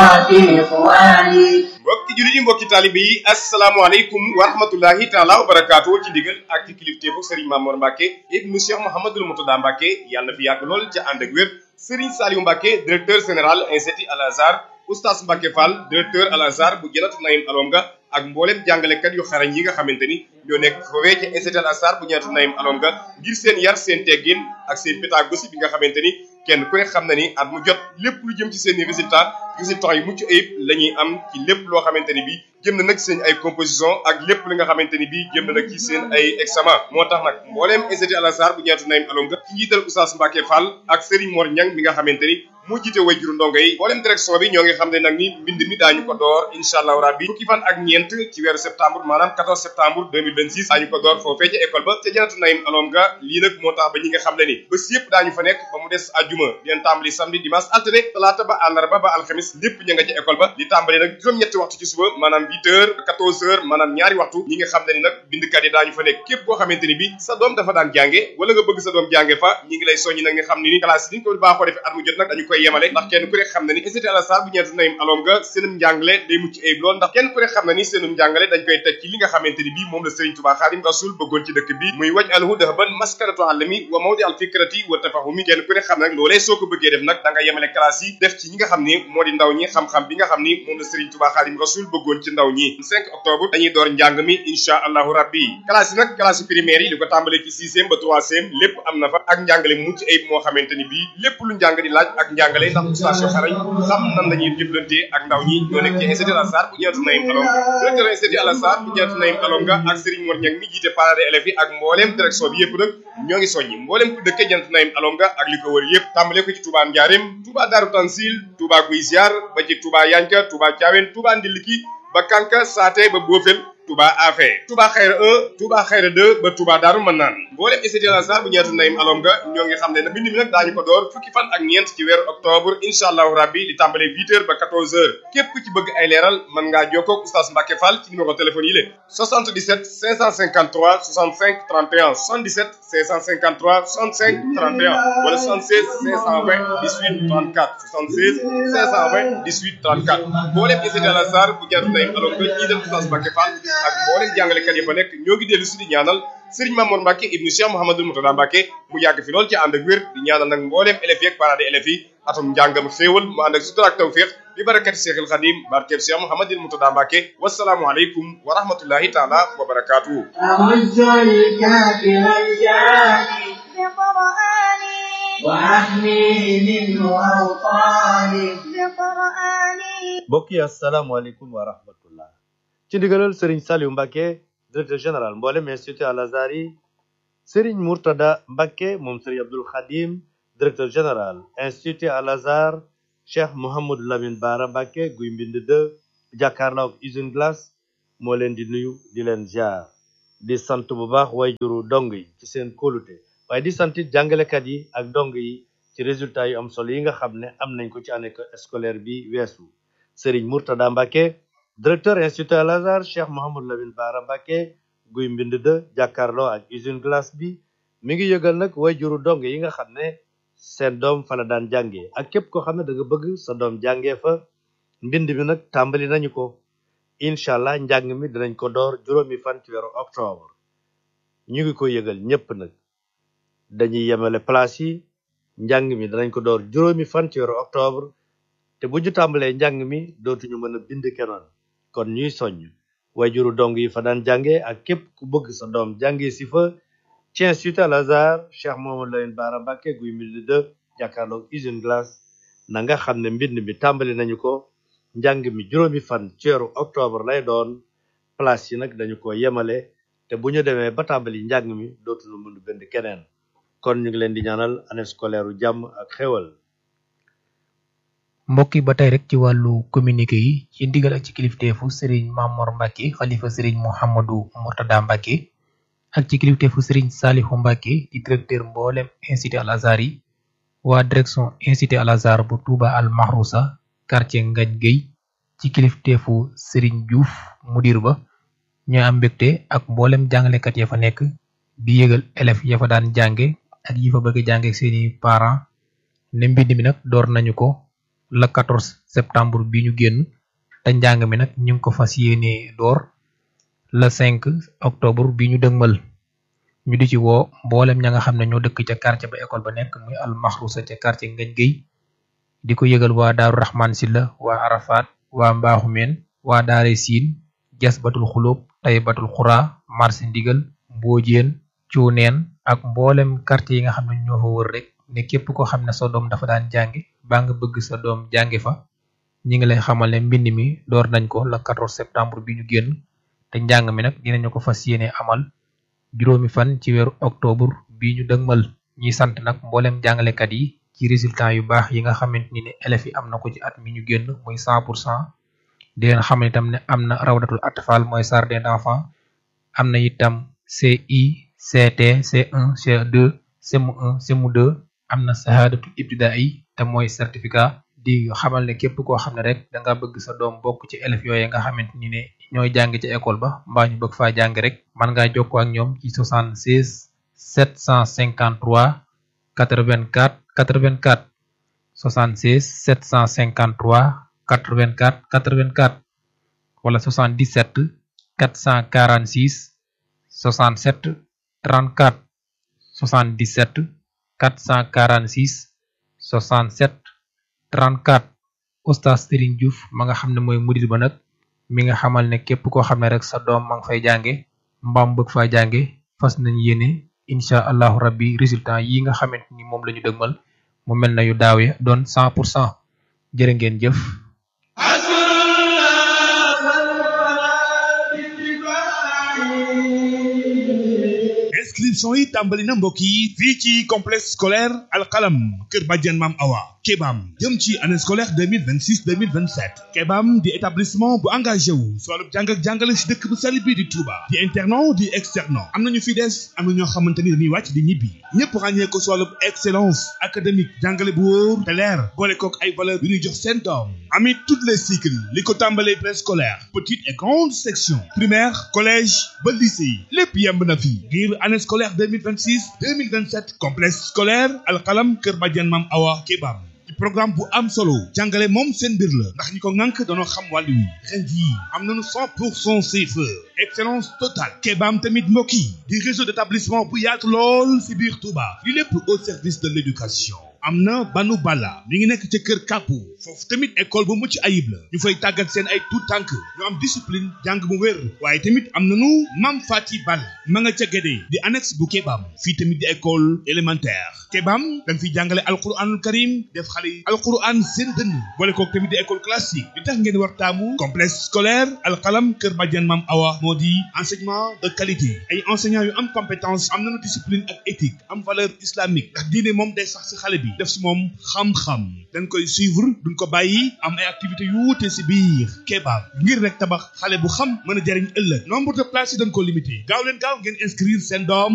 في إخواني mbokki jullit yi mbokki taalibe yi asalaamaaleykum wa rahmatullahi taala wa barakaatu ci ndigal ak ci kilifteefu Serigne Mamour Mbacke ibnu Cheikh Mouhamadul Moutada Mbacke yàlla na fi yàgg lool ca ànd ak wér Serigne Saliou Mbacke directeur général institut Al Azhar oustaz Mbacke Fall directeur Al Azhar bu Janatu Naïm Alonga ak mboolem jàngalekat yu xarañ yi nga xamante ni ñoo nekk foofee ca institut Al Azhar bu Janatu Naïm Alonga ngir seen yar seen teggin ak seen pédagogie bi nga xamante ni kenn ku ne xam na ni at mu jot lépp lu jëm ci seen i résultat résultats yu mucc ayib la ñuy am ci lépp loo xamante ni bii jëm na nag seen ay composition ak lépp li nga xamante ni bii jëm na nag ci seen ay examen moo tax nag mbooleem institut Al Azhar bu ñeetu Naïm Alonga ci njiital Oustaz Mbacke Fall ak Serigne Mor Niang mi nga xamante ni moo jiite way juru ndongo yi mbooleem direction bi ñoo ngi xam ne nag ni mbind mi daañu ko door incha allahu rabbi fukki fan ak ñeent ci weeru septembre maanaam 14 septembre 2026 daañu ko door foofee ca école ba ca janatu Naïm Alonga lii nag moo tax ba ñi nga xam ne ni bés yëpp daañu fa nekk ba mu des àjjuma dinañ tàmbali samedi dimanche altine talaata ba àllarba ba alxamis lépp ña nga ca école ba di tàmbali nag juróom-ñetti waxtu ci suba maanaam 8 heures 14 heures maanaam ñaari waxtu ñi nga xam ne ni nag bindkat yi daañu fa nekk képp koo xamante ni bi sa doom dafa daan jànge wala nga bëgg sa doom jànge fa ñi ngi lay soññi nag nga xam ne ni classe yi ni ñu ko baaxoo defee at mu jot nag dañu koy yemale ndax kenn ku ne xam na ni institut Al Azhar bu ñeetu Naïm Alonga seenum njàngale day mucc ayib lool ndax kenn ku ne xam na ni seenum njàngale dañ koy teg ci li nga xamante ni bii moom la Serigne Touba Xaadim Rasul bëggoon ci dëkk bi muy waj alhu dahaban maskanatu alami wa mawdi al fikrati wa tafahumi kenn ku ne xam nag loolee soo ko bëggee def nag da nga yemale classe yi def ci ñi nga xam ni moo di ndaw ñi xam-xam bi nga xam ni moom la Serigne Touba Xaadim Rasul bëggoon ci ndaw ñi 5 octobre dañuy door njàng mi insha allahu rabbi classe yi nag classe primaire yi li ko tàmbalee ci sixième ba troisième lépp am na fa ak njàngale mucc ayib moo xamante ni bii lépp lu njàng di laaj ak njàngale ndax station xarañ xam nan la ñuy jëflante ak ndaw ñi ñoo nekk ci institut Al Azhar bu ñeetu Naïm Alonga directeur institut Al Azhar bu ñeetu Naïm Alonga ak Serigne Mor Niang mi jiite parents d'élèves yi ak mbooleem direction bi yëpp nag ñoo ngi soññi mbooleem ku dëkke ñeetu Naïm Alonga ak li ko wër yëpp tàmbale ko ci Touba Ndiarème Touba Darou Tansil Touba Guy Ziar ba ci Touba Yanka Touba Thiawène Touba Ndiliki ba Kanka Saate ba Bofel Touba Afé Touba Xayra 1 Touba Xayra 2 ba Touba Daaru Manaan mboolem institut Al Azhar bu ñeetu Naïm Alonga ñoo ngi xam ne nag mbind mi nag daañu ko door fukki fan ak ñeent ci weeru octobre incha allahu rabbi di tàmbale 8 heures ba 14 heures képp ku ci bëgg ay leeral mën ngaa jokkoo ak oustaz Mbacke Fall ci numéro téléphone yi la 77 553 65 31 77 553 65 31 wala 76 520 18 34 76 520 18 34 mboolem institut Al Azhar bu ñeetu Naïm Alonga ñii del oustaz Mbacke Fall ak mboolem jàngalekat yi fa nekk ñoo ngi dellu si di ñaanal Serigne Mamour Mbacke ibnu Cheikh Mouhamadul Moutada Mbacke mu yàgg fi lool ci ànd ak wér di ñaanal nag mboolem élèves yi ak parents d'élèves yi atum njàngam xéewal mu ànd ak sutura ak tawfiq bi barakati Cheikhul Khadim barkeb Cheikh Mouhamadul Moutada Mbacke wasalaamu aleykum wa rahmatullahi taala wa barakaatuhu أعز الكافر الجاني بقرآني وأحمي منه أوطاني بقرآني mbokk yi asalaamaaleykum wa rahmatullah ci ndigalal Serigne Saliou Mbacke directeur général mboolem institut Al Azhar yi Serigne Mourtada Mbacke moom Serigne Abdoul Khadim directeur général institut Al Azhar Cheikh Mouhamadou Lamine Bara Mbacke guy mbind de jàkkaarloo ak usine glace moo leen di nuyu di leen ziar di sant bu baax way juru dong yi ci seen kóolute waaye di sant it jàngalekat yi ak dong yi ci résultat yu am solo yi nga xam ne am nañ ko ci année scolaire bi weesu Serigne Mourtada Mbacke directeur institut Al Azhar Cheikh Mouhamadou Lamine Bara Mbacke guy mbind de jàkkaarloo ak usine glace bi mi ngi yëgal nag way juru dong yi nga xam ne seen doom fa la daan jàngee ak képp koo xam ne da nga bëgg sa doom jàngee fa mbind mi nag tàmbali nañu ko incha allah njàng mi dinañ ko door juróomi fan ci weeru octobre ñu ngi ko yëgal ñépp nag dañuy yemale place yi njàng mi danañ ko door juróomi fan ci weeru octobre te bu ñu tàmbalee njàng mi dootuñu mën a bind kenoon kon ñuy soññ wayjuru dong yi fa daan jànge ak képp ku bëgg sa doom jànge si fa ci institut Al Azhar Cheikh Mouhamadou Lamine Bara Mbacke guy mbind de jàkkaarloog usine glace na nga xam ne mbind mi tàmbali nañu ko njàng mi juróomi fan ci weeru octobre lay doon place yi nag dañu ko yemale te bu ñu demee ba tàmbali njàng mi dootuñu mën a bind keneen kon ñu ngi leen di ñaanal année scolaire u jàmm ak xéwal mbokk yi ba tey rek ci wàllu communiqué yi ci ndigal ak ci kilifteefu sëriñ Mamor Mbacke xalifa sëriñ Mouhamadou Mourtada Mbacke ak ci kilifteefu sëriñ Salihu Mbacke di directeur mboolem institut Al Azhar yi waa direction institut Al Azhar bu Touba Al Mahrousa quartier Ngaj Gueye ci kilifteefu sëriñ Diouf mudir ba ñoo am mbégte ak mboolem jàngalekat ya fa nekk di yëgal élèves ya fa daan jànge ak yi fa bëgg jànge ak seeni parents ne mbind mi nag door nañu ko le 14 septembre bi ñu génn te njàng mi nag ñu ngi ko fas yéene door le 5 octobre bi ñu dëgmal ñu di ci woo mboolem ña nga xam ne ñoo dëkk ca quartier ba école ba nekk muy al maxrusa ca quartier ngañ géy di ko yëgal waa daaru raxmaan silla waa arafat waa mbaaxumeen waa daare siin jas batul xulóob tay batul xuraa marché ndigal mboojeen cuuneen ak mboolem quartier yi nga xam ne ñoo fa wër rek ne képp ko xam ne sa doom dafa daan jànge baa nga bëgg sa doom jànge fa ñi ngi lay xamal ne mbind mi door nañ ko le 14 septembre bi ñu génn te njàng mi nag dinañu ko fas yéene amal juróomi fan ci weeru octobre bi ñu dëgmal ñiy sant nag mboolem jàngalekat yi ci résultat yu baax yi nga xamante ni ne élèves yi am na ko ci at mi ñu génn muy 100 pour cent di leen xamal itam ne am na rawdatul atfal mooy jardin d'enfants am na itam CI CT C1 C2 CM1 CM2 am na sahadatul ibtidaai te mooy certificat di xamal ne képp koo xam ne rek da nga bëgg sa doom bokk ci élèves yooyu nga xamante ni ne ñooy jàng ci école ba mbaa ñu bëgg faa jàng rek man ngaa jokkoo ak ñoom ci 76 753 84 84 76 753 84 84 wala 77 446 67 34 77 446 67 34 oustaz Serigne Diouf ma nga xam ne mooy murid ba nag mi nga xamal ne képp koo xam ne rek sa doom ma nga fay jànge mbaam bëgg faa jànge fas nañ yéene incha allahu rabbi résultat yi nga xamante ni moom la ñu dëgmal mu mel na yu daaw ya doon 100 pour cent jërë ngeen jëf inscription yi tàmbali na mbokk yi fii ci complexe scolaire alxalam kër bàjjen maam awa kebam jëm ci année scolaire 2026 2027 kebam di établissement bu engagé wu si wàllu jàng ak jàngale si dëkk bu sell bii di Touba di internat di externat am nañu fi des am na ñoo xamante ni dañuy wàcc di ñibbi ñëpp ràññee ko si wàllu excellence académique jàngale bu wóor te leer boole kook ay valeur yu ñuy jox seen doom amit toutes les cycles li ko tàmbalee préscolaire petite et grande section primaire collège ba lycée lépp yemb na fi ngir année scolaire 2026 2027 complexe scolaire alxalam kër bàjjen maam awa kebam ci programme bu am solo jàngale moom seen mbir la ndax ñi ko ŋànk danoo xam wàllu wi ren jii am nañu 100 pour cent CFE excellence totale kebaam tamit mbokk yi di réseau d'établissement bu yaatu lool si biir Touba li lépp au service de l'éducation am na banu bala mi ngi nekk ca kër kàppu foofu tamit école bu mucc ayib la ñu fay tàggat seen ay tout tànk ñu am discipline jàng bu wér waaye tamit am nañu mam fati bal ma nga ca gédee di annexe bu kebaam fii tamit di école élémentaire kebaam dañ fiy jàngale alquranul karim def xale yi alquran seen dënn boole kook tamit di école classique li tax ngeen war taamu complexe scolaire alxalam kër badian mam awa moo di enseignement de qualité ay enseignants yu am compétence am nañu discipline ak éthique am valeur islamique ndax diine moom day sax si xale bi def si moom xam-xam dañ koy suivre duñ ko bàyyi am ay activités yu wuute si biir kebaab ngir rek tabax xale bu xam mën a jariñ ëllëg nombre de places yi dañ ko limité gaaw leen gaaw ngeen inscrire seen doom